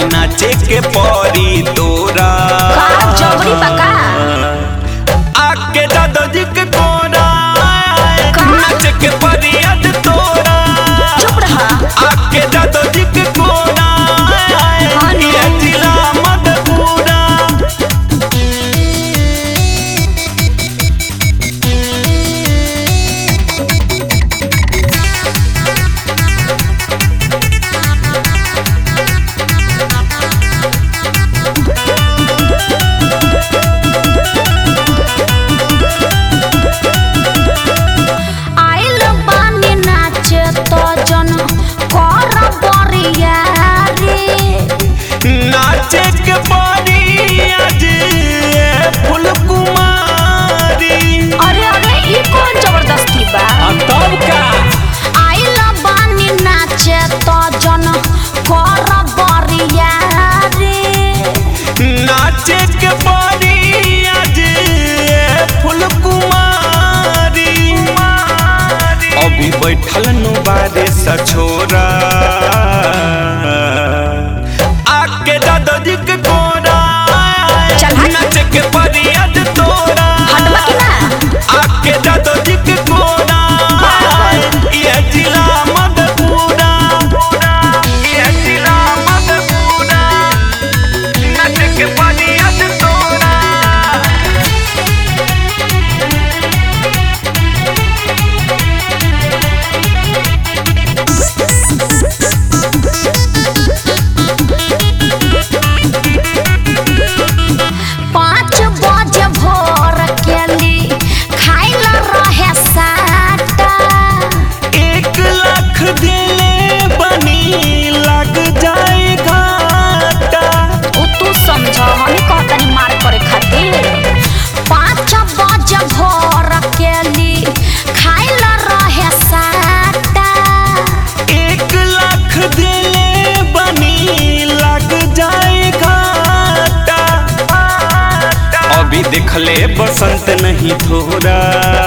बानी नाचे के परी तोरा का जबरी बका आके दादा जी के कोरा का? नाचे के परी आज तोरा चुप रहा आके दादा जी के कोरा नु। ये जिला मधुपुरा आइल बानी नाचे तो जन कर बरिया रे नाचे के परी आज ये फूल कुमारी अरे अरे ई कौन जबरदस्ती बा तब का आइल बानी नाचे तो जन कर बरिया रे नाचे के परी आज ये फूल कुमारी अभी बैठल नु बारे सछोरा आके दादा जी के कोरा चल हट। नाचे के परी आज तोरा हटवा कि ना आके दादा जी के कोरा ये जिला मधुपुरा ये जिला मधुपुरा नाचे के परी आज तोरा पाँच बजे भोर केली खाइल रहे साटा एक लाख दिले बनी लग जाए घाटा उ तू समझ हमें कहतनी मार करे खातिर पाँच बजे भोर केली खाइल रहे साटा एक लाख दिले बनी लग जाए घाटा अभी देखले बसंत नहीं थोड़ा